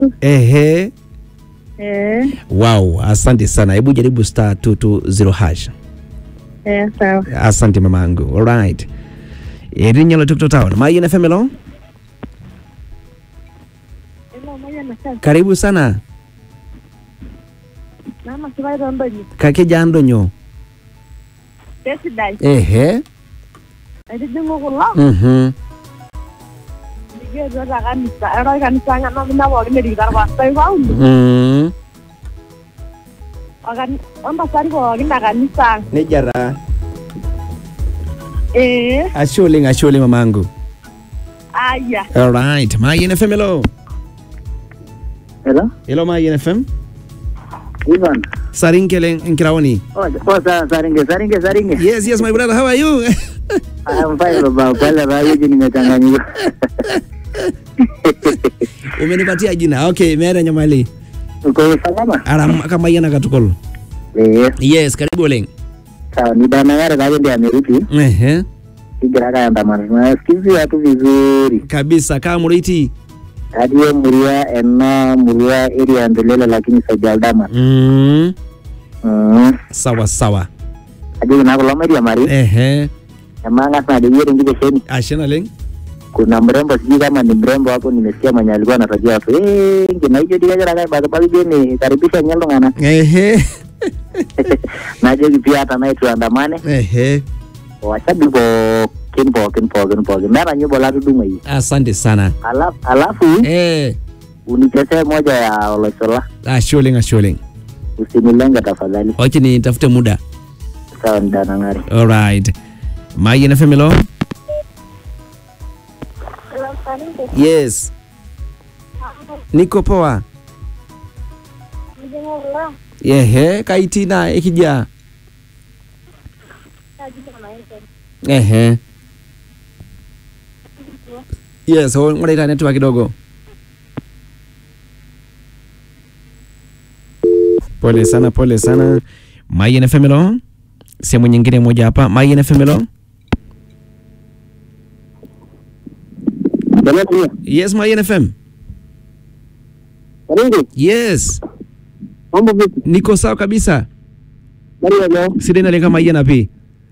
Ehe. Eh, Wow, asante sana. Hebu jaribu star 220 hash. eh, sawa. Asante mamangu. Alright. Irinyalo tukto town. Mayen FM lo? Karibu sana. Mama kibai rondonyi. Kake jandonyo. Kesidai. Ehe. Aitijing'u kulo. Mhm. Nikietwo te kanisa. Eroi kanisa ng'ano mina pookin erikito irpastai paulo. Mm. Okani- Ontasati pookin te kanisa ang'. Nejia taa. Eh, Ashe oleng, ashe oleng mamangu. aya. Alright. Mayen FM lo? Hello? Hello Mayen FM. Ivan. Sarinkele Nkiraoni. Oh, oh sa, saringe, saringe, saringe. Yes, yes my brother. How are you? I'm fine baba, pale raiji nimechanganyika. Umenipatia jina. Okay, meera nyamali. Uko salama? Aram kama yana katukol. Eh, Yes, karibu oleng. sawa ni dana yare kaje ndio amerudi. Ehe. Kigira kaandamana. Nasikizi watu vizuri. Kabisa kama muriti. Hadi hiyo muria ena muria area ndelele lakini sajaldama. Mm. Mm. Sawa sawa. Hadi kuna kulo media mari. Ehe. Emanga sana ndio yeye ngije sheni. Ashe naleng. Kuna mrembo sijui kama ni mrembo hapo nimesikia mwenye alikuwa anatajia watu. Eh, ngina hiyo dia jara kai bado bado jeni karibisha nyalo ngana. Ehe. Naje pia hata naye tuandamane. Ehe. washabiki pookin pookin pookin pookin meeta nyimbo latudung'o hii Asante sana. alafu, alafu Eh. unichezee moja ya olochola Ashe oleng, ashe oleng. usinilenge tafadhali Wacha nitafute muda. sawa ni danang'ari Alright. Mayen FM lo? Yes. Niko poa. Ehe, kaitina ikija. Ehe. Yes, ho ngoreta network kidogo. Pole sana, pole sana. Mayen FM lo? Sehemu nyingine moja hapa. Mayen FM lo? Yes, Mayen FM. Karibu, Yes. mambo vipi? Niko sawa kabisa. Maria leo. Sidai nalenga Mayen api.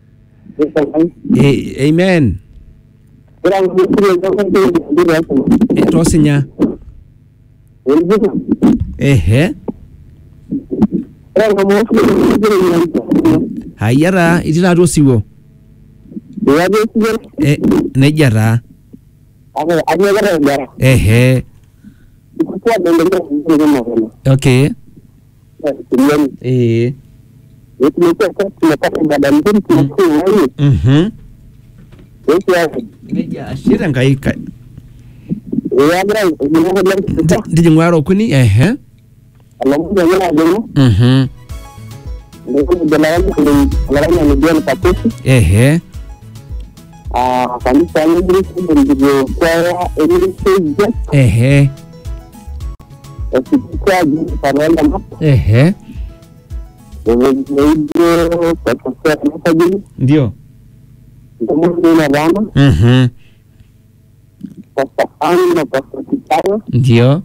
Eh, amen. Ora ngukuru ngoma ndio ndio hapo. Eh, Tosinya. Unajua? Ehe. Ora ngoma ndio Hayara itila tosiwo. ndio ndio. Eh, nejia taa. Ako anyagara ngara. Ehe. Kwa ndio ndio ngoma. Okay. Ndio. Eh. Tumekuwa sasa tunapata ibada nzuri tunashukuru Mungu. Mhm. Yesu yake. Nejia ashira ngai ka. Yagira ngoma ndio Ndije ngwaro kuni. Ehe. alamu yana gani Mhm. ndio jana yangu kulingana na ndio pakusi Ehe. ah kanisa yangu ndio kwa elimu sija Ehe. kwa juu para na Ehe. ndio kwa kwa kwa juu Ndio. ndio na rama Mhm. kwa safari na kwa kitao Ndio.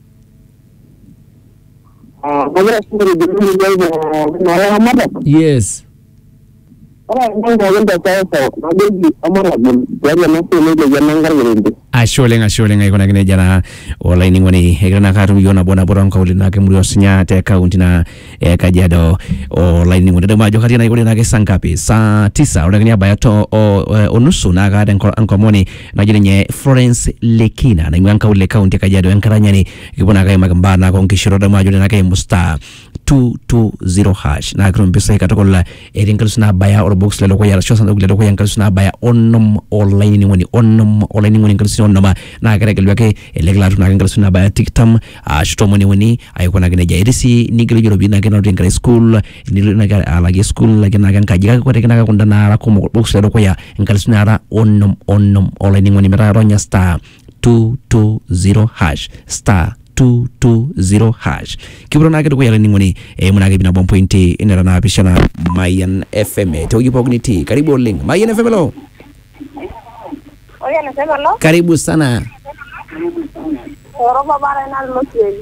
ah kama sio ndio ndio na rama mada Yes. Ora ndio ndio kwa sawa na ndio amara ndio na sio ndio jana ngarinde ashe oleng ashe oleng aikuna kine jana olaining'oni egira naa katum yiok nabo nabo tonkaulini naake muri osinya te kaunti na e kajiado olaining'oni tadamu ajo katii naikuri naake saa ngapi saa tisa ore kini abaya to o, o, onusu naa kaata enko- enkomoni najo ninye Florence Lekina naing'ua nkaulele kaunti e kajiado enkaranyani kipuo naake aimaki mbaa naake onkishu tadamu ajo naake eimu star 220 hash naa kitum mpisai katukul etii nkalusu naabaya orbox ledukuya arashu osanduku ledukuya nkalusu naabaya onom olainining'oni onom olainining'oni nkalusuni onom naa ketegelu ake ele kila atum naake nkalusuni naabaya tikitam ashu tomoni uni aikunaki nejia etii sii nigelu ijo ropiyiani naake naotie enkerai school nilo naake alakie school ake naake enkaji kake kore naake kunda naara kumok orbox ledukuya nkalusuni naara onom onom olainining'oni metaa ronya star 220 hash star 220 hash kipuo naake dukuya laining'oni eimu naake ip nabo mpointi nera naapishana mayan fm tewueji pookin itii karibu oleng mayan fm lo Oye, anasema no. karibu sana Oropa bara ina lilo siai.